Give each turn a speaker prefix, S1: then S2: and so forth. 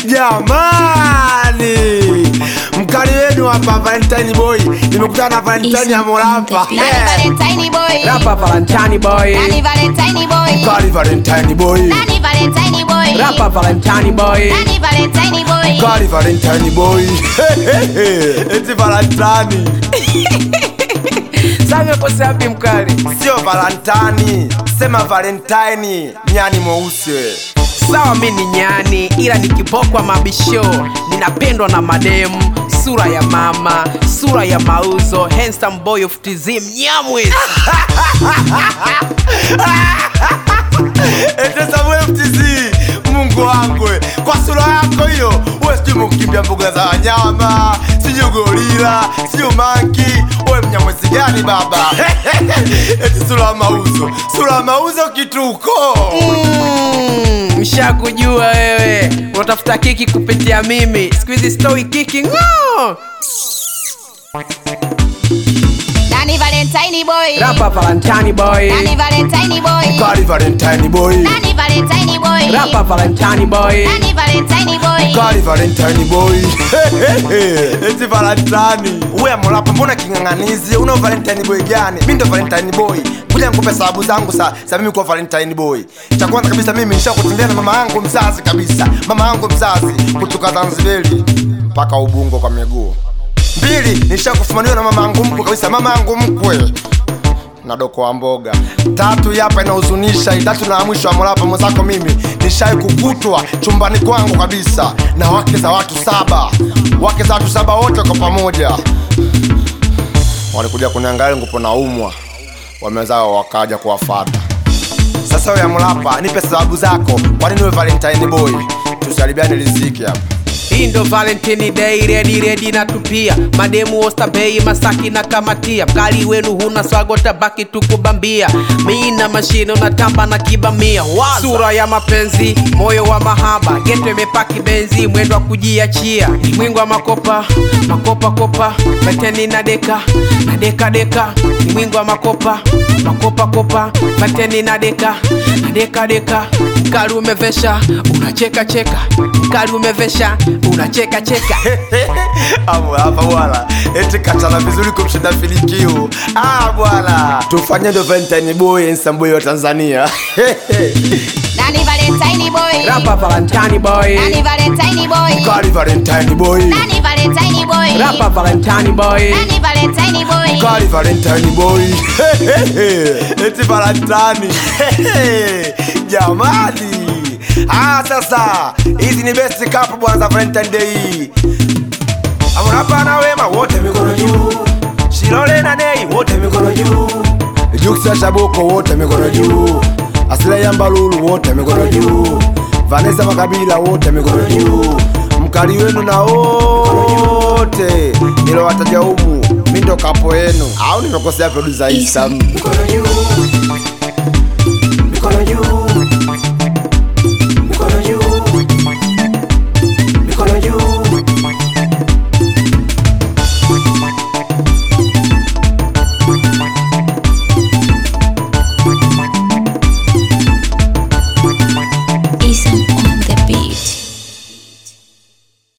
S1: Jamani, mkali wenu hapa Valentine Boy, nimekutana na Valentine ya Morapa.
S2: Nani
S1: Eh,
S2: Valentine boy?
S3: Rapa Valentine boy.
S2: Nani Valentine boy?
S1: Mkali Valentine Boy,
S2: Nani Valentine boy?
S3: Rapa Valentine boy.
S2: Nani Valentine boy?
S1: mkali Valentine Boy. Eti Valentine,
S3: Sasa umekosea wapi mkali?
S1: sio Valentine, sema Valentine, nyani mweusi.
S3: Sawa, mi ni nyani, ila nikipokwa mabisho ninapendwa na mademu. Sura ya mama, sura ya mauzo, handsome boy of TZ Mnyamwezi.
S1: Eti Samuel FTZ, Mungu wangu, kwa sura yako hiyo, wewe sijui mkimbia mbuga za wanyama, sijui gorila, sijui manki, wewe mnyamwezi gani baba? Eti sura ya mauzo, sura ya mauzo kituko.
S3: Mm, Mshakujua wewe, unatafuta kiki kupitia mimi. Siku hizi stoi kiki ng'o.
S2: Nani Valentine boy?
S3: Rapa Valentine boy.
S2: Nani Valentine boy?
S1: Kali Valentine boy,
S2: Nani Valentine boy?
S3: Rapa Valentine boy.
S2: Nani Valentine boy?
S1: Kali Valentine boy. Eti Valentine. Wewe mlapa mbona king'ang'anizi? Una Valentine boy gani? Mimi ndo Valentine boy. Kuja nikupe sababu zangu sa, sa mimi kuwa Valentine boy. Cha kwanza kabisa mimi nishakutembea na mama yangu mzazi kabisa. Mama yangu mzazi kutoka Zanzibari mpaka Ubungo kwa miguu. Mbili, nishakufumaniwa na mama yangu mkwe kabisa, mama yangu mkwe na doko wa mboga. Tatu hapa inahuzunisha, itatu na ya mwisho wa mrapa mwenzako, mimi nishai kukutwa chumbani kwangu kabisa na wake za watu saba, wake za watu saba wote kwa pamoja walikuja kuniangalia ngupo naumwa, wamezao wakaja kuwafata. Sasa wewe Mlapa, nipe sababu zako, kwa nini wewe Valentine boy? Tusalibiane riziki hapa.
S3: Hii ndo Valentine Day, redi redi na tupia mademu Oysterbay, Masaki na kamatia. Mkali wenu huna swago, tabaki tukubambia. Mi na mashine unatamba na kibamia. Waza. Sura ya mapenzi, moyo wa mahaba, geto imepaki benzi, mwendo wa kujiachia. Mwingo wa makopa, makopa kopa, bateni na deka, na deka deka. Ni mwingo wa makopa, makopa kopa, bateni na deka, na deka deka. Mkali umevesha, unacheka cheka. Mkali umevesha, unacheka cheka.
S1: Hapo hapa bwana, eti kachana vizuri kumshinda Filikio. Ah bwana, tufanye ndo Valentine boy handsome boy wa Tanzania.
S2: Nani Valentine boy?
S3: Rapa Valentine boy.
S2: Nani Valentine boy?
S1: Kali Valentine boy,
S2: Nani Valentine boy?
S3: Rapa Valentine boy.
S2: Nani Valentine boy?
S1: Kali Valentine boy. eti Valentine. Jamani. Ah, sasa hizi ni best cup bwana za Valentine Day. Amrapa na Wema wote mikono juu. Shilole na Nei wote mikono juu. Juksa Shaboko wote mikono juu. Asila ya Mbalulu wote mikono juu. Vanessa Makabila wote mikono juu. Mkali wenu na wote nilowataja humu, mi ndo kapo yenu, au nimekosea producer Isa?
S4: Mikono juu, mikono juu,